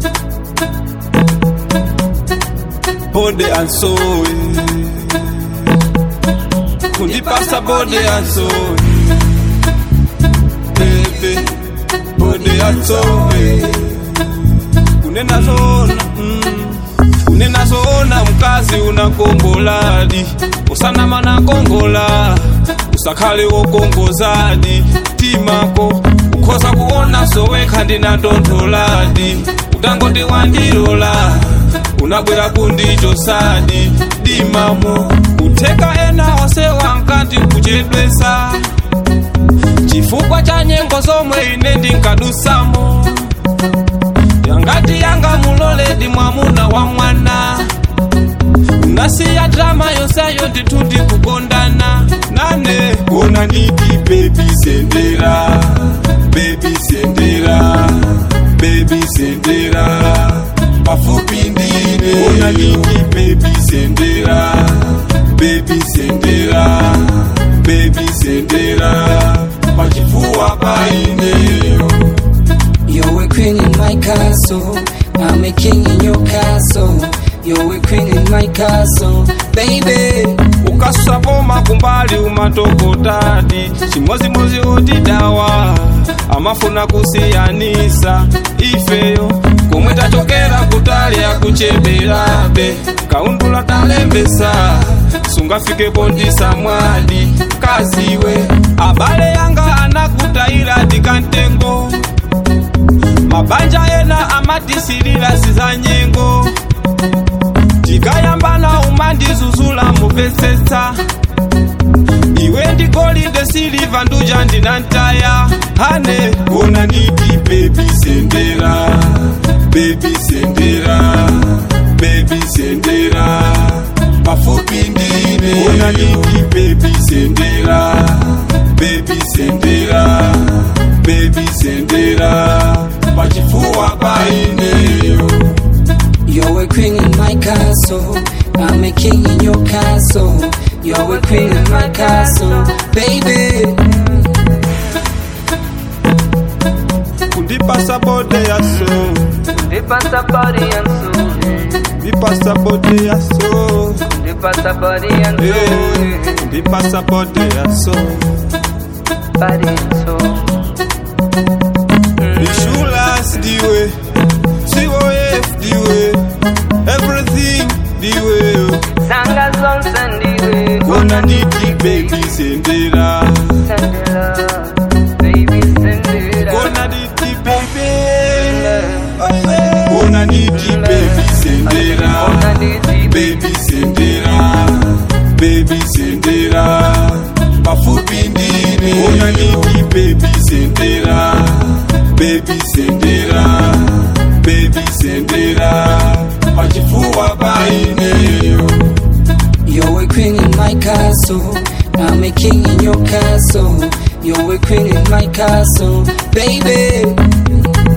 body and soul kundipasa body and soul baby body and soul kunena zona mm. kunena zona mkazi unakongoladi usanama na kongola usakhale wokongozadi timako ukhoza kuona sowekha ndinatontholadi utangoti wandilola unabwera kundichosadi dimamo utheka ena onse wankati kuchedwesa chifukwa cha nyengo zomwe ine ndinkadusamo yangati yanga muloledi mwamuna wa mwana unasiya drama yonseyo ndithu ndikukondana nane ona nditi bebi sendera bebi sendera bebi sendera pafupi ndine ona nditi bebi sendera bebi sendera bebi sendera pachifuwa paineyo You're a queen in my castle. I'm a king in your castle. You're a queen in my castle, baby. ukasapoma kumbali umatokotadi chimozimozi otidawa amafuna kusiyanisa ifeyo komwe tachokera kutali akucheberabe kaundula talembesa sungafikepo ndisamwadi kaziwe abale yanga anakutayira tikantengo mabanja ena amatisilira sizanyengo tikayambana umandizuzula mupesesa iwe ndigolide siliva nduja ndinantaya hane ona nditi bebi sendera bebi sendera bebi sendera pafupi ndine ona nditi bebi sendera bebi sendera bebi sendera pachifuwa paineyo You're a queen in my castle. I'm a king in your castle. You're a queen in my castle, baby. kundipasa bode ya so Dipasa body and soul. ndipasa bode ya so Dipasa body and Eh, soul. ndipasa bode ya so Body and soul. Ishulas diwe COF diwe Everything diwe Sanga zone sendiwe. Kona niti baby sendera Sendela. Baby sendela. Kona niti baby Kona niti baby sendera Ona diti Baby sendera Baby sendera Pafupi ndine Kona niti baby sendera Baby sendera Baby sendera Pachifuwa paineyo You're a queen in my castle. I'm a king in your castle. You're a queen in my castle, baby.